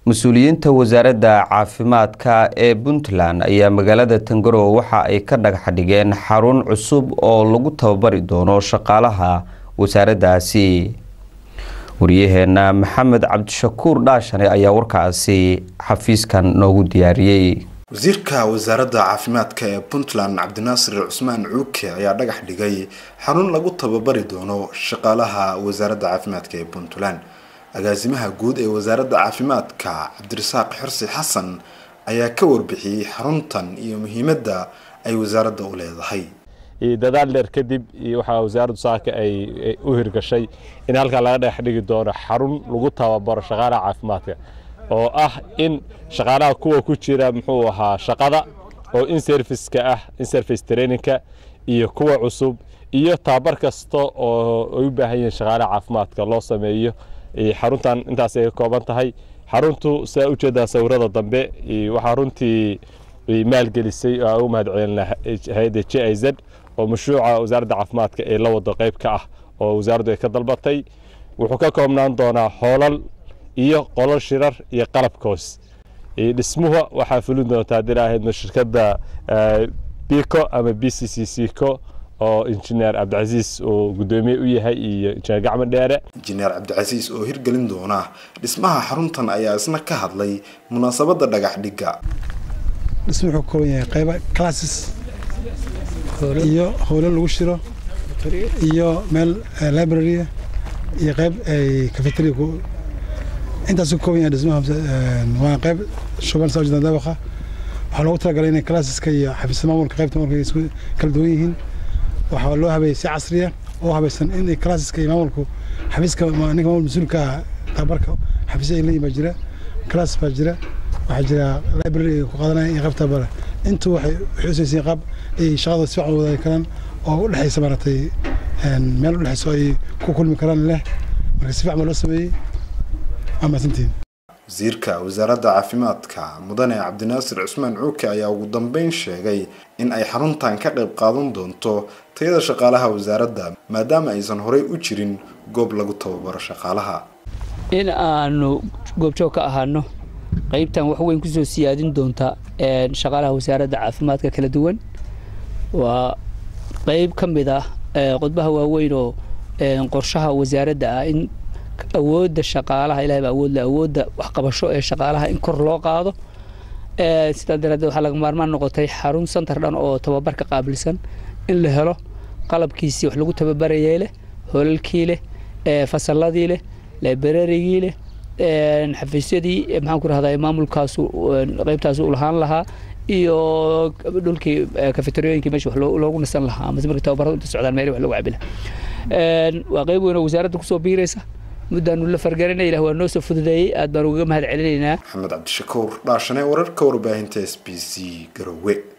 mas-uuliyiinta wasaaradda caafimaadka ee puntland ayaa magaalada tangarowe waxa ay ka dhagax dhigeen xarun cusub oo lagu tababari doono shaqaalaha wasaaraddaasi wariyaheena maxamed cabdishakuur dhaashane ayaa warkaasi xafiiskan noogu diyaariyey wasiirka wasaaradda caafimaadka ee puntland cabdinaasir cusmaan cuuke ayaa dhagax dhigay xarun lagu tababari doono shaqaalaha wasaaradda caafimaadka ee puntland agaasimaha guud ee wasaaradda caafimaadka cabdirasaaq xirsi xasan ayaa ka warbixiyey xaruntan iyo muhiimadda ay wasaaradda u leedahay dadaal dheer kadib waxaa wasaaraddu saaka ay u hirgashay in halkaa laga dhagax dhigi doono xarun lagu tababaro shaqaalaha caafimaadka oo ah in shaqaalaha kuwa ku jira muxuu ahaa shaqada oo in serviceka ah in service trainingka iyo kuwa cusub iyo tababar kasta oo ay u baahan yihiin shaqaalaha caafimaadka loo sameeyo xaruntan intaas ay ka kooban tahay xaruntu sidaa ujeedaa sawirada dambe waxaa runtii maalgelisay oo aan u mahadcelina hay-adda j i z oo mashruuca wasaaradda caafimaadka ee la wado qayb ka ah oo wasaaraddu ay ka dalbatay wuxuu ka koobnaan doonaa hoolal iyo qolal shirar iyo qalabkoos dhismuhu waxaa fulin doontaa haddii ahaydno shirkadda bico ama b c c c co oo injineer cabdicasiis uu guddoomiye u yahay iyo injineer gacmo dheere injineer cabdicasiis oo hirgelin doona dhismaha xaruntan ayaa isna ka hadlay munaasabadda dhagax dhigga dhismu wuxuu ka kooban yahay qayba classes iyo howlo lagu shiro iyo meel librarya iyo qayb ay cafeteria intaas ka kooban yahay dhismaha waa qayb shuban saa ujeedaan dabaqa waxaa loogu talagalay inay classeska iyo xafiisyada maamulka qaybta markay isku kala duwan yihiin waxaa loo habeeyey si casriya oo habaysan in classeska iyo maamulku xafiiska ninka maamul mas-uulka tababarka xafiisya ay leeyihin baa jira class baa jira waxaa jira library ay ku qaadanaya iyo qaybta bare intu waxay xusaysay qaab ay shaqada si wacan wadaagi karaan oo u dhexaysa maaragtay meel u dhexayso ay ku kulmi karaan leh marka si fiican baa loo sameeyey waa mahadsantihin wasiirka wasaaradda caafimaadka mudane cabdinaasir cusmaan cuuke ayaa ugu dambeyn sheegay in ay xaruntan ka qayb qaadan doonto tayada shaqaalaha wasaaradda maadaama aysan horey u jirin goob lagu tababaro shaqaalaha in aanu goobjoog ka ahaano qaybtan wax weyn kusoo siyaadin doonta shaqaalaha wasaaradda caafimaadka kala duwan waa qayb ka mid ah qodbaha waaweyn oo qorshaha wasaaradda ah in awoodda shaqaalaha ilahay baa awood le awoodda waxqabasho ee shaqaalaha in kor loo qaado sidaa daraadeed waxaa laga maarmaan noqotay xarun santar dhan oo tababarka qaabilsan in la helo qalabkiisii wax lagu tababarayay leh hoolalkii leh fasalladii leh librarigii leh xafiisyadii maxaan ku rahdaa maamulkaasu qaybtaas u lahaan lahaa iyo dhulkii kafeteriyooyinkii meesha wax loogu nasan lahaa amase markii tababaradu inta socdaan meeli wax lagu cabi lahaa waa qayb weyn oo wasaaradda kusoo biiraysa muddaanu la fargarinay ilah waa noo soo fududeeyey aad baan ugaga mahad celinaynaa maxamed cabdishakuur dhaashane wararka warbaahinta s b c garowe